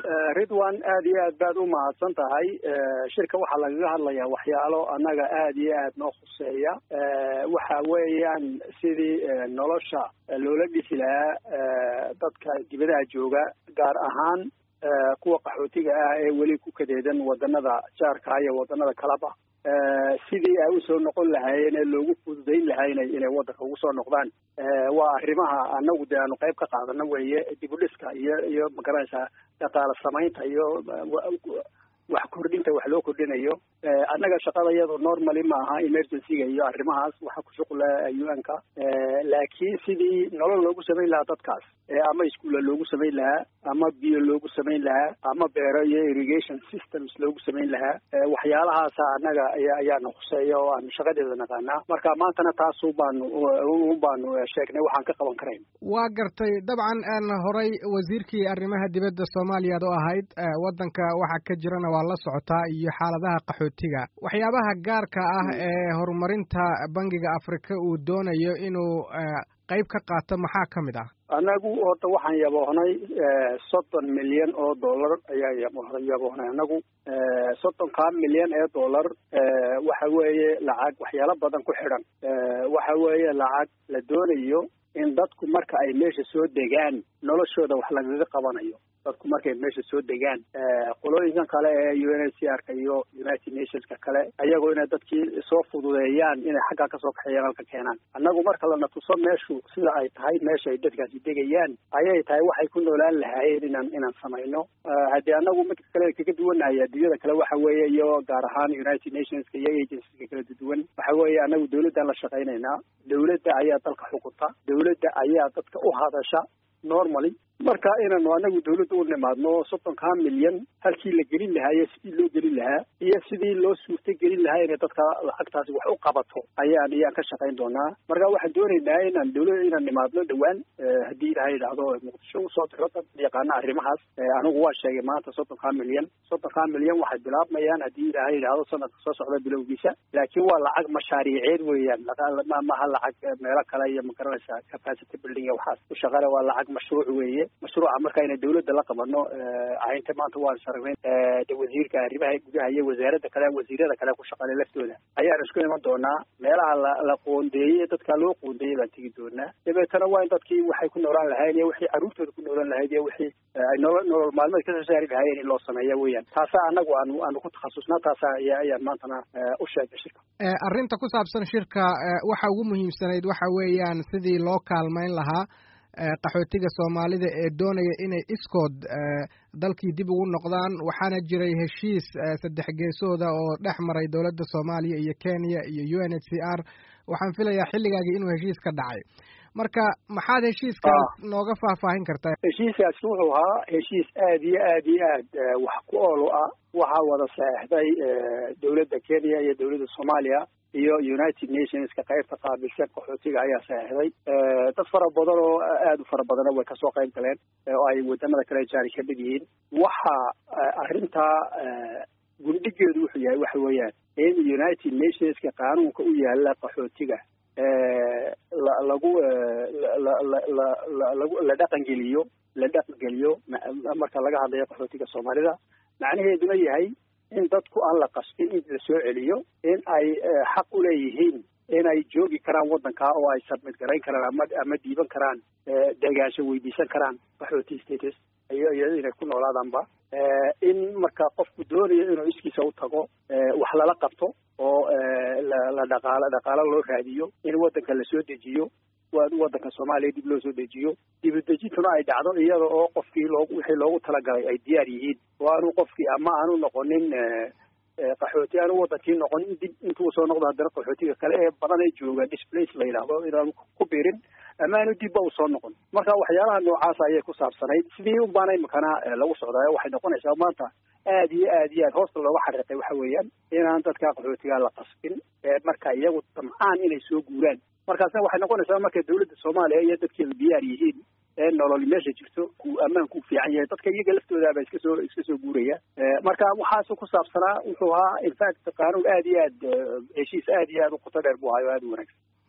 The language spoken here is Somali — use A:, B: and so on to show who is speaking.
A: ridwan aad iyo aad baad u mahadsan tahay shirka waxaa lagaga hadlayaa waxyaalo annaga aad iyo aad noo khuseeya waxa weeyaan sidii nolosha loola dhisi lahaa dadka dibadaha jooga gaar ahaan kuwa qaxootiga ah ee weli ku kadeedan wadanada jaarka iyo wadanada kaleba sidii ay usoo noqon lahaayeen ee loogu fududayn lahayna inay wadanka ugu soo noqdaan waa arrimaha anagu dee aanu qayb ka qaadano weeye dib u dhiska iyo iyo magaranaysaa dhaqaale samaynta iyo wax kordhinta wax loo kordhinayo annaga shaqada iyadu normally ma aha emergencyga iyo arrimahaas waxa ku shuqula u n ka laakiin sidii nolol loogu samayn lahaa dadkaas ama iskuulla loogu samayn lahaa ama biyo loogu samayn lahaa ama beero iyo irrigation systems loogu samayn lahaa waxyaalahaasa annaga ayaana khuseeya oo aanu shaqadeeda naqaanaa marka maantana taasu baanu un baanu sheegnay waxaan ka qaban karayn
B: waa gartay dabcan horay wasiirkii arrimaha dibadda soomaaliya ad u ahayd waddanka waxa ka jirana waa la socotaa iyo xaaladaha qaxootiga waxyaabaha gaarka ah ee horumarinta bangiga afrika uu doonayo inuu qayb ka qaato maxaa ka mid ah
A: annagu horta waxaan yaboohnay soddon milyan oo dollar ayaan yaboohnay annagu soddonkaa milyan ee dollar waxa weeye lacag waxyaalo badan ku xidhan waxa weeye lacag la doonayo in dadku marka ay meesha soo degaan noloshooda wax lagaga qabanayo dadku markay meesha soo degaan qolooyinkan kale ee u n h c r ka iyo united nationska kale ayagoo inay dadkii soo fududeeyaan inay xaggaa kasoo kaxeeyaan halka keenaan annagu marka lana tuso meeshu sida ay tahay meesha ay dadkaasi degayaan ayay tahay waxay ku noolaan lahaayeen inaan inaan samayno haddii annagu midka kale kaga duwanahay adduunyada kale waxa weeye iyo gaar ahaan united nationska iyo agencyska kala duwan waxa weeye annagu dawladdan la shaqaynaynaa dawladda ayaa dalka xukunta dawladda ayaa dadka u hadasha normally marka inaanu anagu dawladda u nimaadno soddonkaa milyan halkii la gelin lahaa iyo sidii loo gelin lahaa iyo sidii loo suurta gelin lahaa inay dadka lacagtaasi wax u qabato ayaan ayaan ka shaqayn doonaa marka waxaan doonaynaa inaan dawlada inaan nimaadno dhowaan haddii ilaha yidhaahdo muqdisho usoo diro dad yaqaana arrimahaas anigu waa sheegay maanta soddonkaa milyan soddonkaa milyan waxay bilaabmayaan haddii ilaha yidhaahdo sanadka soo socda bilowgiisa laakiin waa lacag mashaariiceed weeyaan maha lacag meelo kale iyo magaranaysa capacity building waxaas ku shaqale waa lacag mashruuc weeye mashruuca marka inay dawladda la qabano aynta maanta waan sharagnayn de wasiirka arrimaha gudaha iyo wasaaradda kale wasiirada kale ku shaqalay laftooda ayaan isku iman doonaa meelaha la la qoondeeyey dadka loo qoondeeyey baan tegi doonaa dabeetana waa in dadkii waxay ku noolaan lahayen iyo wixii carruurtooda ku noolaan lahayd iyo wixii ay nolo nolol maalmeed kasoo saari lahaayeen in loo sameeya weeyaan taasaa annagu aanu aanu ku takhasusnaa taasaa aya ayaan maantana u sheegay shirka
B: arrinta ku saabsan shirka waxa ugu muhiimsanayd waxa weeyaan sidii loo kaalmayn lahaa qaxootiga soomaalida ee doonaya inay iskood dalkii dib ugu noqdaan waxaana jiray heshiis saddex geesooda oo dhex maray dowladda soomaaliya iyo kenya iyo u n h c r waxaan filayaa xilligaagii inuu heshiis ka dhacay marka maxaad heshiiskaas nooga faahfaahin kartaa
A: heshiiskaas wuxuu ahaa heshiis aad iyo aad iyo aad wax ku oolu ah waxaa wada saexday dowladda kenya iyo dowladda soomaaliya iyo united nationska qaybta qaabilsan qaxootiga ayaa saexday dad fara badan oo aada u fara badana way kasoo qayb galeen oo ay wadamada kale jaari ka mid yihiin waxa arrintaa gundhigeedu wuxuu yahay waxa weeyaan in united nationska qaanuunka u yaala qaxootiga lagu lagu la dhaqangeliyo la dhaqangeliyo marka laga hadlayo qaxootiga soomaalida macnaheeduna yahay in dadku aan la qasbin in la soo celiyo in ay xaq u leeyihiin inay joogi karaan waddankaa oo ay submit garayn karaan ama ama dhiiban karaan degaansho weydiisan karaan qaxooti status iyo iyo inay ku noolaadaanba in marka qofku doonayo inuu iskiisa u tago wax lala qabto oo la dhaqaalo dhaqaalo loo raadiyo in waddanka la soo dejiyo waddanka soomaaliya dib loo soo dejiyo dibudejintuna ay dhacdo iyada oo qofkii loo wixii loogu talagalay ay diyaar yihiin oo aanu qofkii ama aanu noqonin qaxooti aanu wadankii noqonin dib intuu soo noqdo haddana qaxootiga kale ee badan ee jooga displace la yidhaahdo inaanu ku biirin ama aanu dibba u soo noqon marka waxyaalaha noocaasa ayay ku saabsanayd sidii un baana imikana lagu socdaayo waxay noqonaysaa maanta aad iyo aad iyo aad hoosta looga xariiqay waxa weeyaan inaan dadka qaxootiga la qasbin marka iyagu damcaan inay soo guuraan markaasna waxay noqonaysaa markay dawladda soomaaliya iyo dadkeedu diyaar yihiin ee nolol meesha jirto ku ammaanku fiican yahay dadka iyaga laftoodaaba iska soo iska soo guuraya marka waxaasu ku saabsanaa wuxuu ahaa infact qaanuun aad iyo aad heshiis aad iyo aad u qoto dheer buu ahayo aad u wanaagsan